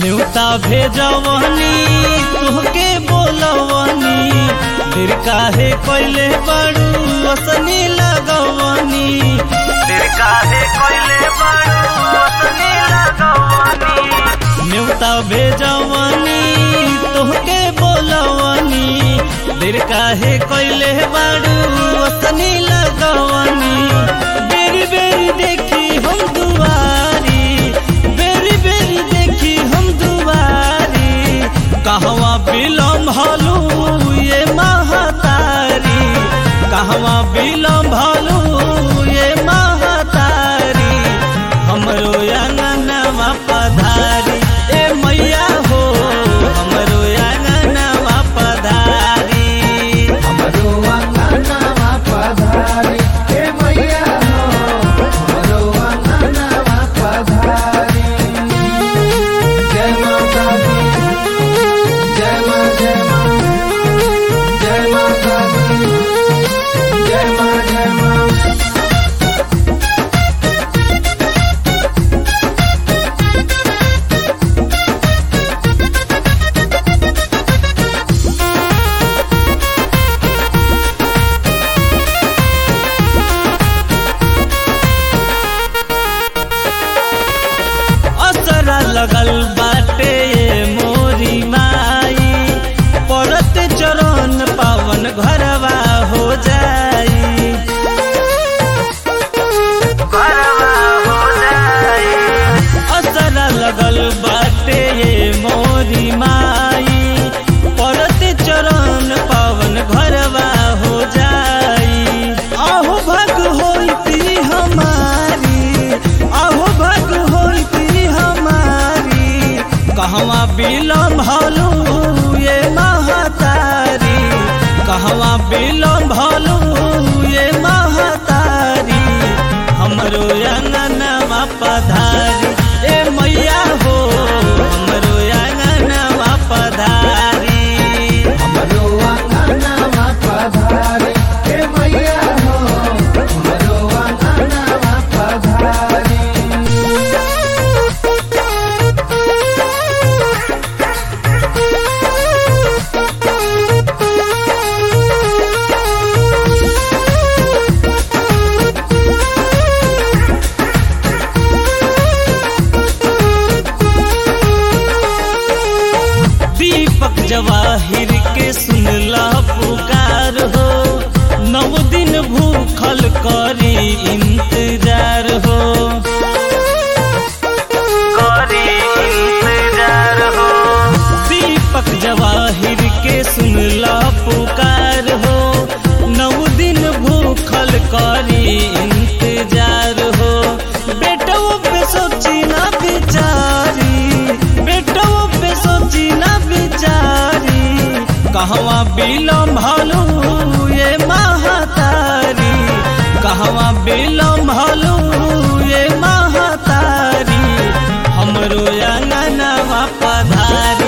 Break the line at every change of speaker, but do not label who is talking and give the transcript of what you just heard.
न्यूता भेजवनी तुहके बोलवनी फिर काहे कोइले बड़ू असनी लगवनी फिर काहे कोइले बड़ू असनी लगवनी न्यूता भेजवनी तुहके बोलवनी फिर काहे कोइले बड़ू असनी लगवनी बेरी बेरी देखी हम दुआरी बेरी बेरी देखी हम दुआरी कहवा बिलम भलू ये महतारी कहवा बिलम भलू ये महतारी हमरो अंगनवा पधारी ए मैया हो हमरो अंगनवा पधारी
हमरो अंगनवा पधारी हे मैया हो हमरो अंगनवा पधारी जय माता दी जय मां जय मां जय माता दी जय मां जय मां
असरा लगल बाटे मोरी माई पड़त चरण पावन घरवा हो जाई असरा लगल बाटे मोरी माई पड़त चरण पावन घरवा हो जाई आहो भग होती हमारी आहो भग होती हमारी कहवा बिलम भलू ये महतारी कहवा बिलम भलू ये महतारी हमरो अंगनवा पधारी ए मैया हो हमरो अंगनवा पधारी
हमरो अंगनवा पधारी हे मैया हो हमरो अंगनवा पधारी
दीपक जवाहिर के सुनला पुकार हो नव दिन भूखल करी इंतजार हो करी इंतजार हो दीपक जवाहिर के सुनला पुकार हो नव दिन भूखल करी इंतजार हो बेटो पे सोची ना बिचारी बेटो पे सोची ना बिचारी कहवा बिलम भलू ये महतारी कहवा बिलम भलू ये महतारी हमरो अंगनवा पधारी